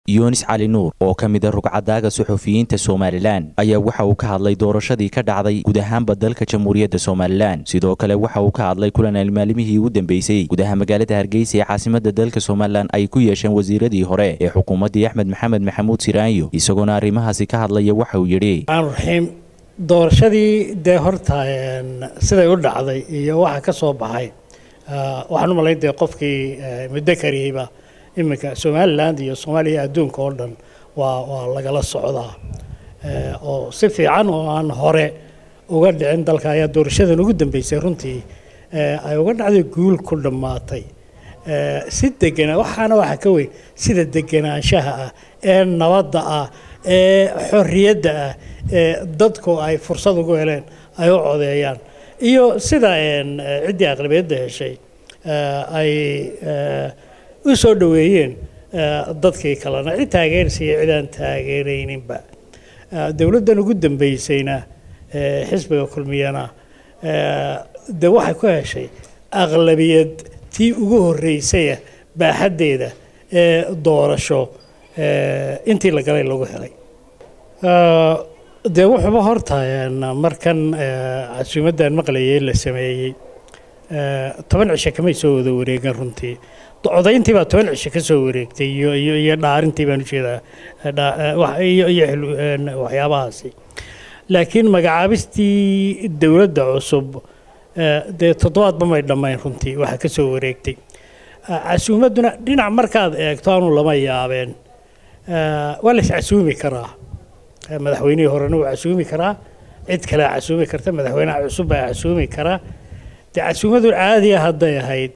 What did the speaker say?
yunis cali nuur oo ka mid a rugcadaaga suxufiyiinta somalilan ayaa waxa uu ka hadlay doorashadii ka dhacday guud ahaanba dalka jamhuuriyadda somalilan sidoo kale waxa uu ka hadlay kulan maalmihii ugu dambeysay gudaha magaalada hargeysa ee caasimada dalka somalilan ay ku yeesheen wasiiradii hore ee xukuumaddii axmed maxamed maxamuud siraanyo isagoona arrimahaasi ka hadlaya waxa uu yidhi raxiim doorashadii dee horta siday u dhacday iyo waxa ka soo baxay waxaan u malayn dee qofkii muddo kariyeyba iminka somaliland iyo soomaaliya adduunka oo dhan waa waa lagala socdaa oo si fiican oo aan hore uga dhicin dalka ayaa doorashadan ugu dambeysay runtii ay uga dhacday guul ku dhammaatay si degana waxaana waxa ka weyn sida deganaanshaha ah ee nabadda ah ee xorriyadda ah ee dadku ay fursad ugu heleen ay u codeeyaan iyo sida ciddii aqlabiyadda heshay ay u soo dhoweeyeen dadkii kalena cid taageersiiya cid aan taageerayninba dowladdan ugu dambeysayna xisbiga kulmiyana dee waxay ku heshay aqlabiyad tii ugu horreysaya baaxaddeeda ee doorasho intii la galay lagu helay dee wuxuuba horta markan casuumaddan maqlayay la sameeyey toban cisho kamay soo wada wareegan runtii codayntii baa toban cisho ka soo wareegtay iyo iyo iyo dhaarintii baan ujeedaa iyo iyo waxyaabahaasi laakiin magacaabistii dowladda cusub dee toddobaadba may dhammayn runtii waxa ka soo wareegtay casuumadduna dhinac markaad eegto aanu lama yaabeen waa la iscasuumi karaa madaxweynihii horena wuu casuumi karaa cid kalea casuumi karta madaxweynaha cusub baa casuumi karaa dee casuumadu caadiya hadday ahayd